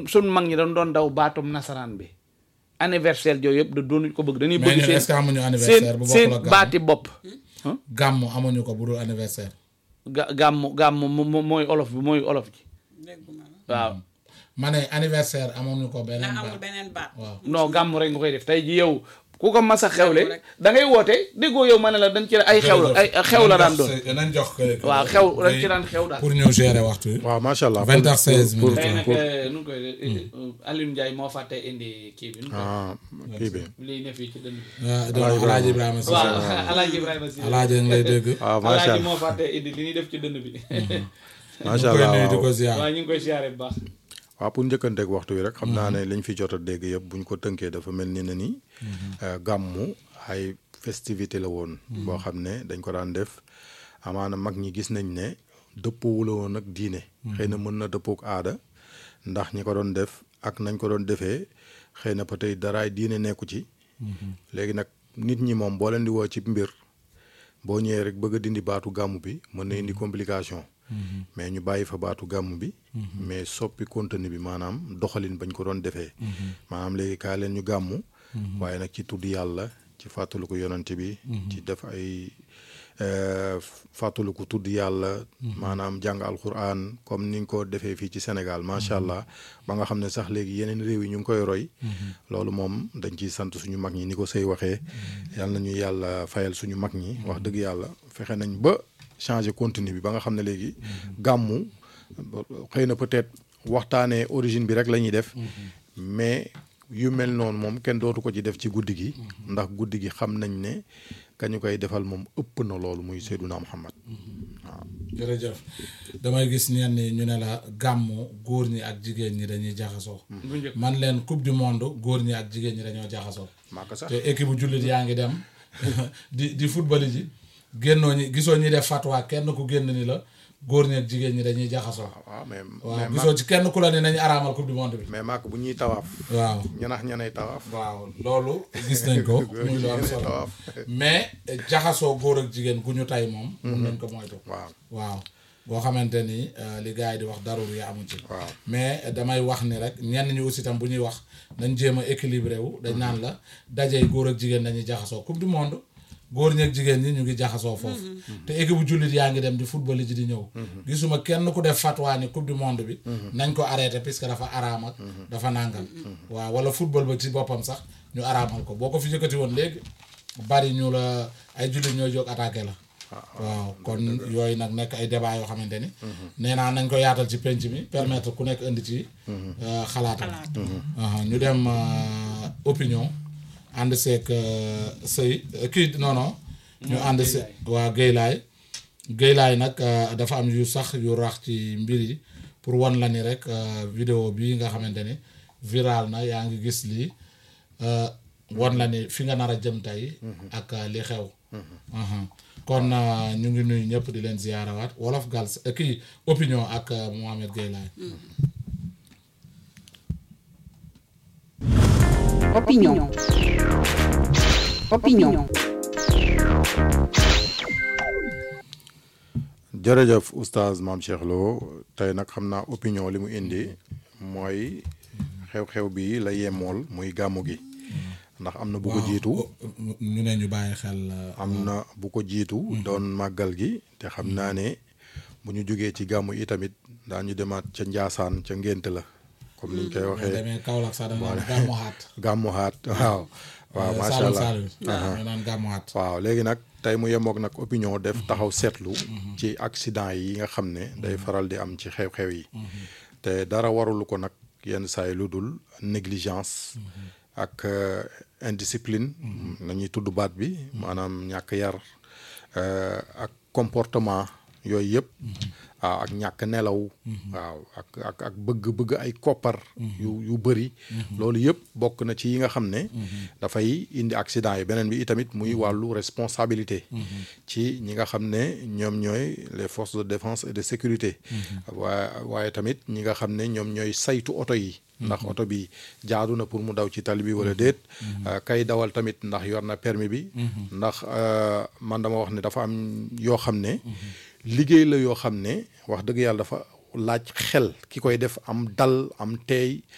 sun mag ñi dañ doon daw baatum nasaraan bi anniversaire yooyu yëpp da doonuñ ko bëgg dañuy mais bëgg ñun est-ce que seen amuñu anniversaire bu seen bokkul seen ak baati bopp gàmmu amuñu ko bu dul anniversaire ga gàmmu gàmmu mo- mo- mooy olof bi mooy olof ji dégguma la waaw ma ne anniversaire amuñu ko na beneen amul baat beneen baat waaw non gàmmu rek nga koy def tey ji yow ku ko mas a Gàmmu xewle rek. da ngay woote déggoo yow ma ne la dañ ci ay xew la ay xew la daan doon nañ jox ko waaw xew dañ ci daan xew daal pour ñu gérer waxtu wi waaw macha allah. vingt heures seize pour- minutes tey nag pour- eh, nu ngi koy Alioune Ndiaye moo fàtte indi kii bi nu mu koy ah kii bi. lii ne fii ci dënn bi ah donc Alaaji Ibrahima si waaw Alaaji Ibrahima si Alaaji ngi lay dégg waaw macha Alaaji allah moo fàtte indi li ñuy def ci dënn bi macha koy allah nuyu di ko waaw. ziar waaw ñu ngi koy siyaare bu baax waaw pour njëkkanteeg waxtu wi rek xam naa ne liñ fi jot a dégg yëpp buñ ko tënkee dafa mel ni ne ni euh, gàmmu ay festivité la woon boo xam ne dañ ko daan def amaana mag ñi gis nañ ne dëppoowu la woon ak diine xëy na mën na dëppook aada ndax ñi ko doon def ak nañ ko doon defee xëy na peut-être daraay diine nekku ci léegi nag nit ñi moom boo leen di woo ci mbir boo ñëwee rek bëgg a dindi baatu gàmmu bi mën na indi complication mais ñu bàyyi fa baatu gàmmu bi mais soppi contenu bi maanaam doxalin bañ ko doon defee maanaam léegi kaa leen ñu gàmmu waaye nag ci tudd yàlla ci fàttaliku yonante bi ci def ay euh, fàttaliku tudd yàlla maanaam jàng alquran comme ni ñu ko defee fii ci Sénégal macha allah ba nga xam ne sax léegi yeneen réew yi ñu ngi koy roy loolu moom dañ ciy sant suñu mag ñi ni ko sëy waxee yal nañu yàlla fayal suñu mag ñi wax dëgg yàlla fexe nañ ba changer contenu bi ba nga xam ne léegi gàmmu xëy na peut-être waxtaanee origine bi rek la ñuy def mais yu mel noonu moom kenn dootu ko ci def ci guddi gi ndax guddi gi xam nañ ne kañu koy defal moom ëpp na loolu muy Seyduna Muhammad waaw jërëjëf damay gis ñenn ñi ñu ne la gàmmu góor ñi ak jigéen ñi dañuy jaxasoo bu njëkk man leen coupe du monde góor ñi ak jigéen ñi dañoo jaxasoo maa ko sax te équipe bu jullit yaa ngi dem di di football ji génnoo ñi gisoo ñi def fatwa kenn ku génn ni la góor ñi ak jigéen ñi dañuy jaxasoo waaw mais waaw mais gisoo ci kenn ku la ni nañu araamal coupe du monde bi mais maak bu ñuy tawaaf waaw ñanax ñanay tawaaf waaw loolu gis nañ ko muy lu am solo tawaaf mais jaxasoo góor ak jigéen gu ñu tay moom mun nañ ko moytu waaw waaw boo xamante ni euh, li gars yi di wax darur yi amu ci waaw mais damay wax ni rek ñenn ñi aussi tam bu ñuy wax nañ jéem a équilibré wu dañ naan la dajey góor ak jigéen dañuy jaxasoo coupe du monde góor ñi ak jigéen ñi ñu ngi jaxasoo foofu te équipe bu jullit yaa ngi dem di football ji di ñëw gisuma kenn ku def fatwa ni coupe du monde bi nañ ko arrêté puisque dafa araam ak dafa nàngam waaw wala football ba ci boppam sax ñu araamal ko boo ko fi yëkkati woon léegi bari ñu la ay jullit ñooy jóg attaqué la waaw kon yooyu nag nekk ay débat yoo xamante ni nee naa nañ ko yaatal ci penc mi permettre ku nekk indi ci euh, xalaatam Aha, ñu dem euh, opinion ànd seeg euh, sëy euh, kii non non ñu ànd se waa Géylaay Géylaay nag euh, dafa am yu sax yu rax ci mbir yi pour wan la ni rek euh, vidéo bii nga xamante ni viral na yaa ngi gis lii euh, wan la ni fi nga nar a jëm tey ak euh, li xew Aha. kon euh, ñu ngi nuyu ñëpp di leen ziyaarawaat wolof gal kii opinion ak euh, Mohamed Géylaay Opinion. Opinion. jërëjëf oustaz maam Cheikh Lo tey nag xam naa opinion li mu indi mooy xew-xew bi la yemool muy gàmmu gi ndax am na bu ko jiitu ñu ne ñu bàyyi xel euh, am na bu ko jiitu doon màggal gi te xam naa ne bu ñu jógee ci gàmmu yi tamit daañu demaat ca Njaasaan ca ngént la comme niñ koy boo waxee demee Kaolack sax dañ naan gàmmu xaat gàmmu haat waaw waaw macha Saalum allah Saalum ñu naan gàmmu xaat waaw léegi nag tey mu yemook nag opinion def taxaw seetlu ci accident yi nga xam ne day faral di am ci xew-xew yi te dara warulu ko nag yenn saa yi lu dul négligence ak euh, indiscipline nañuy tudd baat bi maanaam ñàkk yar euh, ak comportement yooyu yëpp waaw ak ñàkk nelaw waaw ak ak ak bëgg-bëgg ay koppar yu yu bëri loolu yëpp bokk na ci yi nga xam ne dafay indi accident yi beneen bi itamit muy wàllu responsabilité ci ñi nga xam ne ñoom ñooy les forces de défense et de sécurité waaye waaye tamit ñi nga xam ne ñoom ñooy saytu oto yi ndax oto bi jaadu na pour mu daw ci tali bi wala déet kay dawal tamit ndax yor na permis bi ndax euh, man dama wax ne dafa am yoo xam ne liggéey la yoo xam ne wax dëgg yàlla dafa laaj xel ki koy def am dal am teey